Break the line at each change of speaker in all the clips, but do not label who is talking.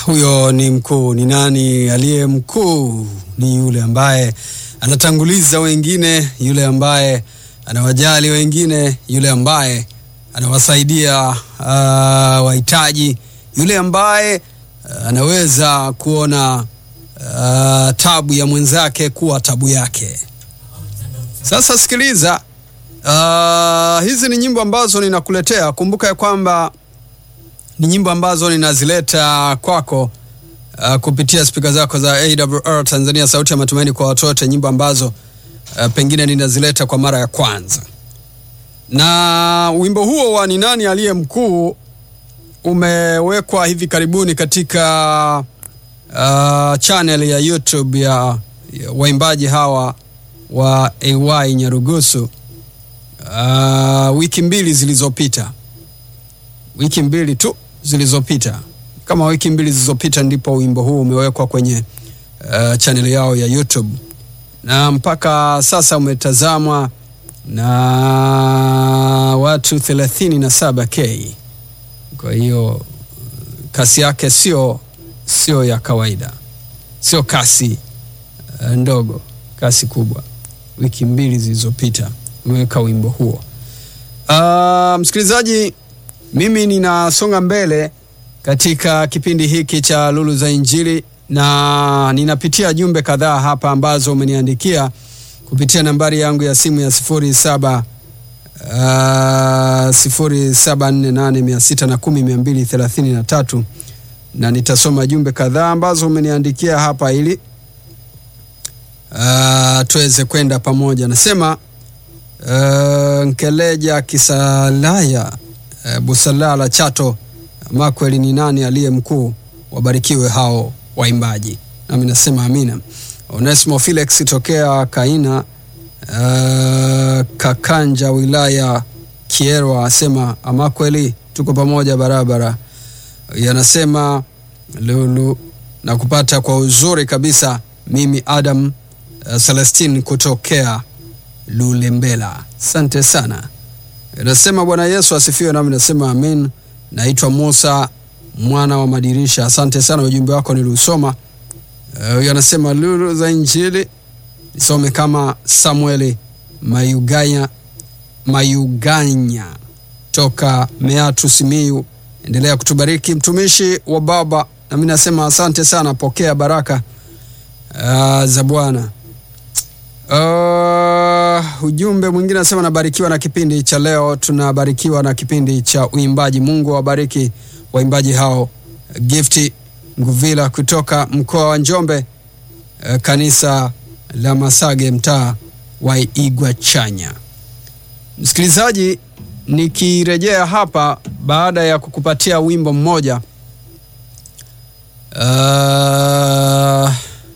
huyo ni mkuu. Ni nani aliye mkuu? Ni yule ambaye anatanguliza wengine, yule ambaye anawajali wengine, yule ambaye anawasaidia uh, wahitaji, yule ambaye uh, anaweza kuona uh, tabu ya mwenzake kuwa tabu yake. Sasa sikiliza, uh, hizi ni nyimbo ambazo ninakuletea. Kumbuka ya kwamba ni nyimbo ambazo ninazileta kwako uh, kupitia spika zako za AWR Tanzania, sauti ya matumaini kwa watu wote, nyimbo ambazo uh, pengine ninazileta kwa mara ya kwanza. Na wimbo huo wa ni nani aliye mkuu umewekwa hivi karibuni katika uh, channel ya YouTube ya, ya waimbaji hawa wa AY Nyarugusu uh, wiki mbili zilizopita wiki mbili tu zilizopita, kama wiki mbili zilizopita, ndipo wimbo huu umewekwa kwenye uh, chaneli yao ya YouTube na mpaka sasa umetazamwa na watu 37k. Kwa hiyo kasi yake sio sio ya kawaida, sio kasi uh, ndogo, kasi kubwa. Wiki mbili zilizopita umeweka wimbo huo. Uh, msikilizaji mimi ninasonga mbele katika kipindi hiki cha Lulu za Injili na ninapitia jumbe kadhaa hapa ambazo umeniandikia kupitia nambari yangu ya simu ya sifuri saba uh, sifuri saba nne nane mia sita na kumi mia mbili thelathini na tatu na nitasoma jumbe kadhaa ambazo umeniandikia hapa ili uh, tuweze kwenda pamoja. Nasema uh, Nkeleja Kisalaya uh, Busalala Chato Makweli, ni nani aliye mkuu? Wabarikiwe hao waimbaji, nami nasema amina. Onesimo Felix tokea Kaina uh, Kakanja wilaya Kierwa asema amakweli, tuko pamoja barabara. Yanasema Lulu na kupata kwa uzuri kabisa. Mimi Adam uh, Celestine kutokea Lulembela, asante sana. Nasema Bwana Yesu asifiwe, nami nasema amin. Naitwa Musa mwana wa madirisha, asante sana, ujumbe wako niliusoma. Huyo uh, anasema lulu za Injili nisome kama Samueli Mayuganya, Mayuganya toka Meatu Simiyu. Endelea kutubariki mtumishi wa Baba, nami nasema asante sana, pokea baraka uh, za Bwana. Uh, ujumbe mwingine anasema nabarikiwa na kipindi cha leo, tunabarikiwa na kipindi cha uimbaji. Mungu awabariki waimbaji hao. Gifti Nguvila kutoka mkoa wa Njombe, uh, kanisa la Masage, mtaa wa Igwa Chanya. Msikilizaji, nikirejea hapa baada ya kukupatia wimbo mmoja uh,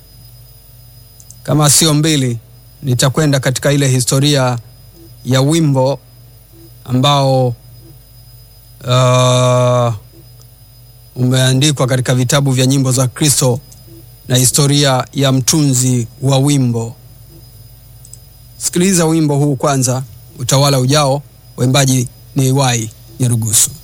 kama sio mbili nitakwenda katika ile historia ya wimbo ambao uh, umeandikwa katika vitabu vya nyimbo za Kristo na historia ya mtunzi wa wimbo. Sikiliza wimbo huu kwanza, utawala ujao. Waimbaji ni AY Nyarugusu.